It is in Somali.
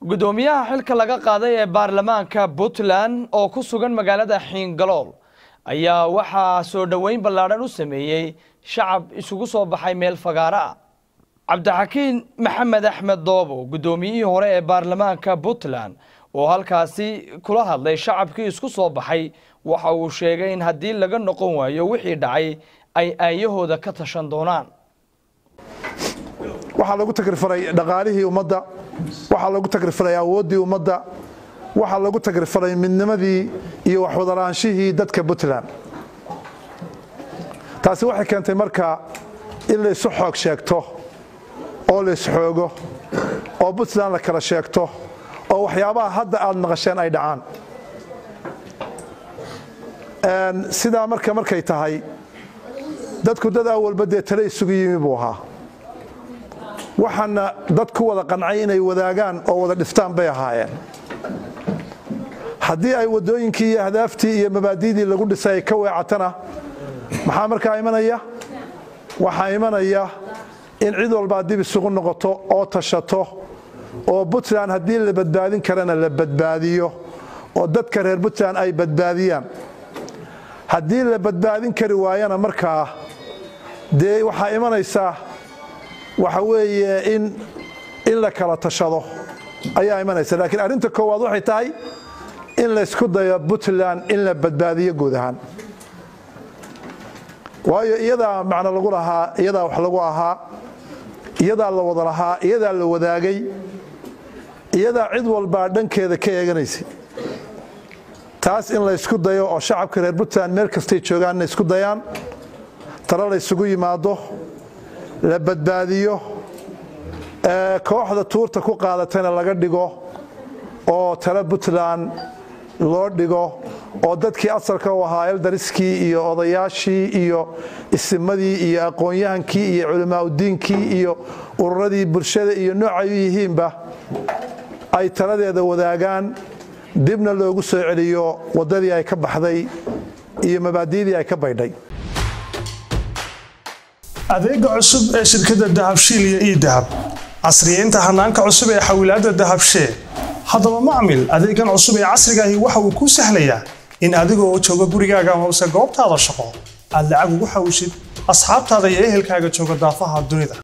gudoomiyaha xilka laga qaaday ee baarlamaanka puntland oo ku sugan magaalada xiingalool ayaa waxaa soo dhoweyn ballaadhan u sameeyey shacab isugu soo baxay meel fagaaro ah cabdixakiin maxamed axmed doobo guddoomiyihii hore ee baarlamaanka puntland oo halkaasi kula hadlay shacabkii isku soo baxay waxa uu sheegay in haddii laga noqon waayo wixii dhacay ay aayahooda ka tashan doonaan waxaa lagu tagrifalay dhaqaalihii ummadda waxaa lagu tagrifalay awooddii ummadda waxaa lagu tagrifalay midnimadii iyo waxwadalaanshihii dadka puntland taasi waxay keentay marka in laysu xoog sheegto oo laysxoogo oo puntland la kala sheegto oo waxyaabaha hadda aad maqasheen ay dhacaan sidaa marka markay tahay dadku dad awalba dee tale isugu yimi buu ahaa waxaana dad ku wada qancay inay wadaagaan oo wada dhiftaan bay ahaayeen haddii ay waddooyinkii iyo ahdaaftii iyo mabaadi'dii lagu dhisay ay ka weecatana maxaa markaa imanaya waxaa imanaya in cid walbaa dib isugu noqoto oo tashato oo puntland haddii la badbaadin karana la badbaadiyo oo dadka reer puntland ay badbaadiyaan haddii la badbaadin kari waayana markaa dee waxaa imanaysaa waxa weeye in in la kala tashado ayaa imanaysa laakiin arrinta koowaad waxay tahay in laysku dayo puntland in la badbaadiyo guud ahaan waayo iyadaa macno lagu lahaa iyadaa wax lagu ahaa iyadaa la wada lahaa iyadaa la wadaagay iyadaa cid walbaa dhankeeda ka eeganaysay taas in laysku dayo oo shacabka reer puntland meel kastay joogaan inay isku dayaan talo laysugu yimaado la badbaadiyo kooxda tuurta ku qaadatayna laga dhigo oo talo puntland loo dhigo oo dadkii asalka u ahaa eldariskii iyo odayaashii iyo isimadii iyo aqoon-yahankii iyo culimaauddiinkii iyo ururadii bulshada iyo noocay u yihiinba ay taladeeda wadaagaan dibna loogu soo celiyo waddadii ay ka baxday iyo mabaadi'dii ay ka baydhay adeega cusub ee shirkadda dahabshiil iyo ii dahab casriyeynta hanaanka cusub ee xawilaadda dahabshee haddaba macmil adeegan cusub ee casrigaahi waxa uu kuu sahlayaa in adigoo jooga gurigaaga hoose goobtaada shaqo aad lacag ugu xawishid asxaabtaada iyo ehelkaaga jooga daafaha dunida